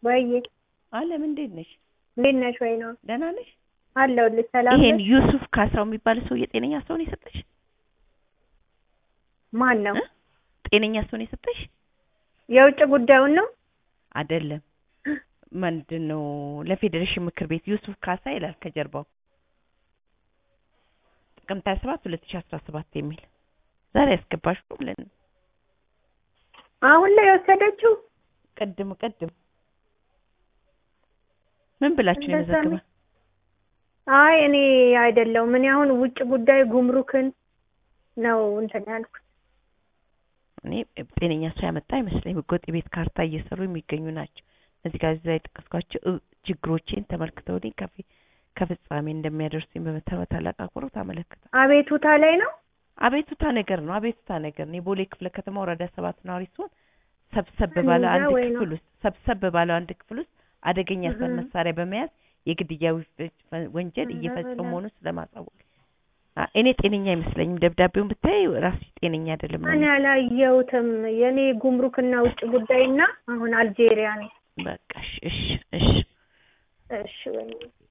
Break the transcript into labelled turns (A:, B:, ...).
A: ወይዬ
B: አለም እንዴት ነሽ?
A: እንዴት ነሽ? ወይ ነው
B: ደህና ነሽ?
A: አለሁልሽ። ሰላም
B: ይሄን
A: ነሽ?
B: ዩሱፍ ካሳው የሚባል ሰው የጤነኛ ሰው ነው የሰጠሽ?
A: ማን ነው?
B: እ? ጤነኛ ሰው ነው የሰጠሽ?
A: የውጭ ጉዳዩን ነው?
B: አይደለም። ምንድን ነው ለፌዴሬሽን ምክር ቤት ዩሱፍ ካሳ ይላል ከጀርባው ጥቅምት 27 2017 የሚል ዛሬ ያስገባሽው ብለን ነው።
A: አሁን ላይ የወሰደችው
B: ቅድም ቅድም ምን ብላችሁ ነው
A: እንደዛ ነው።
B: የመዘገበ?
A: አይ እኔ አይደለሁም። እኔ አሁን ውጭ ጉዳይ ጉምሩክን ነው እንትን ያልኩት።
B: እኔ ጤነኛ ሰው ያመጣ አይመስለኝም። ህገወጥ የቤት ካርታ እየሰሩ የሚገኙ ናቸው። እነዚህ ጋር እዛ የጠቀስኳቸው እ- ችግሮቼን ተመልክተውልኝ ከፊ- ከፍጻሜ እንደሚያደርሱኝ በመታ- በታላቅ አክብሮት አመለክታለሁ።
A: አቤቱታ ላይ ነው።
B: አቤቱታ ነገር ነው። አቤቱታ ነገር ነው። የቦሌ ክፍለ ከተማ ወረዳ ሰባት ነዋሪ ሲሆን ሰብሰብ ባለ
A: እንጃ
B: አንድ
A: ወይ ነው።
B: ክፍል ውስጥ ሰብሰብ ባለው አንድ ክፍል ውስጥ አደገኛ
A: እህ።
B: ሰን መሳሪያ በመያዝ የግድያ ወ- ወንጀል
A: ኧረ
B: እየፈጸሙ
A: በላ።
B: መሆኑን ስለማሳወቅ አ- እኔ ጤነኛ አይመስለኝም። ደብዳቤውን ብታይ ራሱ ጤነኛ አይደለም ነው
A: እኔ አላየሁትም። የኔ ጉምሩክና ውጭ ጉዳይና አሁን አልጄሪያ ነው።
B: በቃ እሺ እሺ እሺ
A: እሺ ወይ